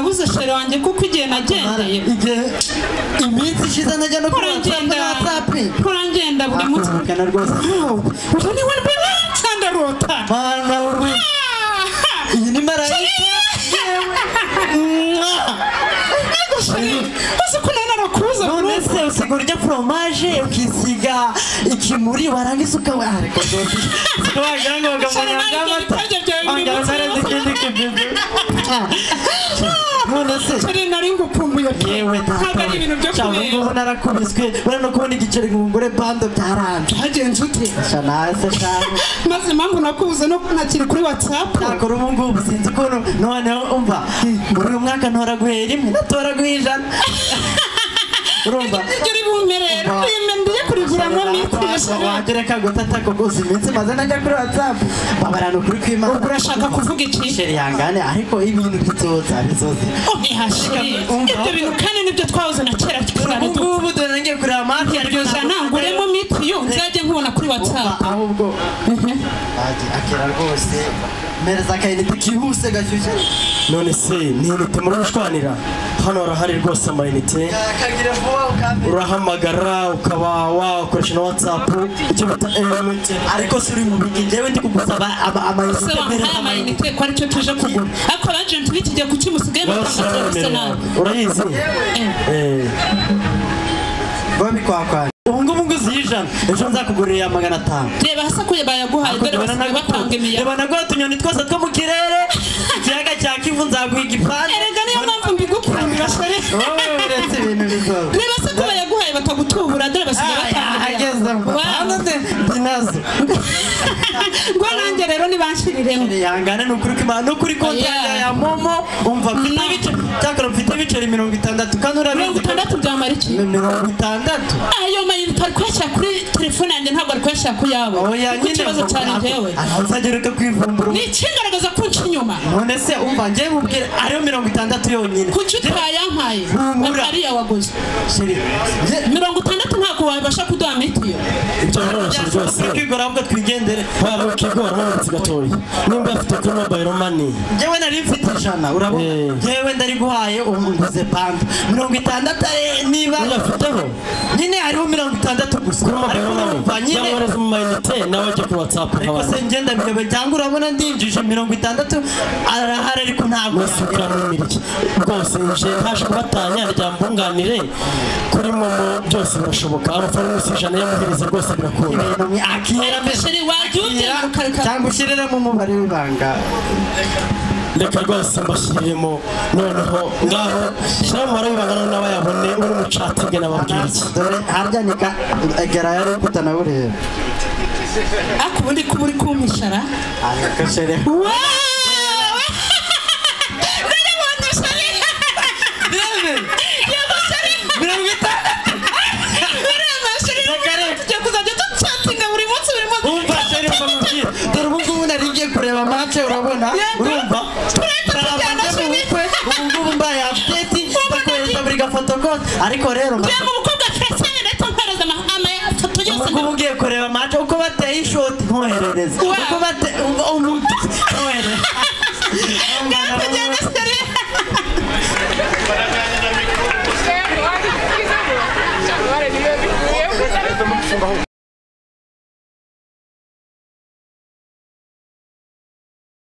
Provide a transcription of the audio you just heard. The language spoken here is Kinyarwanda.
wanjye kuko igihe nagendeye igihe iminsi ishize najya no kuri kurangenda kurangenda buri munsi akana rwose ubu ni we mbere nsandarota mana urwi iyi ni marayika Mwah! uzi ko nari narakuza buri none se usiga urya foromaje ukisiga ikimuri warangiza ukaba ariko rwose wagira ngo bakamenya bw'amata wagira ngo nari ikindi kibibi none se kuri nari ngukumbuye pe yewe ntabwo data ari ibintu byo cyangwa kureba ngubu narakubiswe buriya no kubona igiceri ngo umugore bando byaranze hagenze ute sha nawe se shawe maze impamvu nakubuze no kunakiri kuri watsapu nakora ubu ngubu sinzi ukuntu noneho umva muri uyu mwaka ntora guhera rimwe natora guha ijana urumva ibyo uri bumerera Umva. ndiye kuriguramo minsi yashaka wagereka gutata ko gusa iminsi maze najya kuri whatsapp babarana ukuri kw'imana urashaka kuvuga iki sheri yangane ariko ibintu bitotsa bisoze ihashiri Umva. ibyo bintu kandi nibyo twahoze na kera twari ubu duto ngubu dore ngiye kureba amafi iryo jana nguremo mitiyu nzajye nkubona kuri watsapu ahubwo akera rwose mereza akayinite kihuse gashyushye none se ni inite muramushwanira hano harahari rwose amayinite kagira vuba ukamenya urahamagara ukaba wakoresha na whatsapp icyo bita MTN ariko si uri mu bigi njyewe ndi kugusaba ama- se amayinite mbere wampaye amayinite amayinite ko aricyo tuje kugura ariko abajenti b'ikijya kuki musigaye Bose batanga serivisi baremerewe. nabi urayizi Eh, babikwakwanya ubu ngubu nguzi y'ijana ejo nzakugurira iya magana atanu reba hasi akuye bayaguhaye dore basigaye batanga imiyaga reba naguha utunyoni twose two mu kirere ikiyaga cya kivu nzaguha igipande erega niyo mpamvu mbigukundira shari wowe uretse ibintu bisoza reba se ko bayaguhaye bakagutubura dore basigaye batanga ageze imiyaga Wow. binazo ngo nanjye rero nibanshyiriremo yangana ni ukuri kw'imana ni ukuri konti yanjye Yeah. ya momo umva mfite Mm. ibice cyakora mfite ibiceri mirongo itandatu kandi mirongo urabizi itandatu byamara iki Mi- mirongo itandatu ayo mayinite ari kuyashyira kuri telefone yanjye ntabwo ari kuyashyira ku yabo oya kuko nyine ikibazo cyane njyewe uzagereka kwivumbura ni ikigaragaza ko nca inyuma none se umva njyewe mubwire ariyo mirongo itandatu yonyine kuki utayampaye Humura. akariya waguze Sheri, je- mirongo itandatu ntabwo wabasha kuduha mitiyo ibyo biroroshye rwose Turi kwigora ahubwo twigendere waba ukigora wabutse gatoya nimba afite kuri mobile money njyewe nari mfite ijana urabona Eh. njyewe ndari guhaye ubu nguze panda mirongo itandatu ari- niba uyafiteho nyine hariho mirongo itandatu gusa kuri mobile ariko numva money nyine cyangwa neza mu mayinite nawe ajya kuri whatsapp ariko se ngenda biyobe cyangwa urabona ndinjije mirongo itandatu arahari ariko ntabwo musukanira iki rwose nje ntaje kubatanya ryambunganire kuri momo byose birashoboka amafaranga yose ijana yamuhereza rwose birakunda ibintu mwe- akira mbese sheri wajya akira, ugenda ukareka cyangwa ushyiriremo umubare w'ibanga reka rwose mbashyiriremo noneho ngaho shyiraho umubare w'ibanga noneho nawe yabone uri mu catinge nababwira iki dore harya ni ka egera yari ukuta na buriya ariko ubundi kuba uri kumpishara ariko sheri Wow! Ndayabonye sheri mirongo itandatu ureba sheri tujya kuzajya ducatinga buri munsi buri munsi umva sheri umva mubwire dore ubu ngubu nari ngiye kureba mace urabona Yego. urumva Turahita Ntaramba tujyana, njya mu Sheri. bukwe ubu ngubu mbaye apudeti ndakohereza buri gafoto kose ariko rero reba umukobwa karacyari leta mpereza ama- amafoto ubu yose ngubu ugiye kureba mace uko bateye ishoti nkoherereza Wow. uko bateye umuti nkoherereza ndakujyana sheri Share, like, you know, share, like, you know,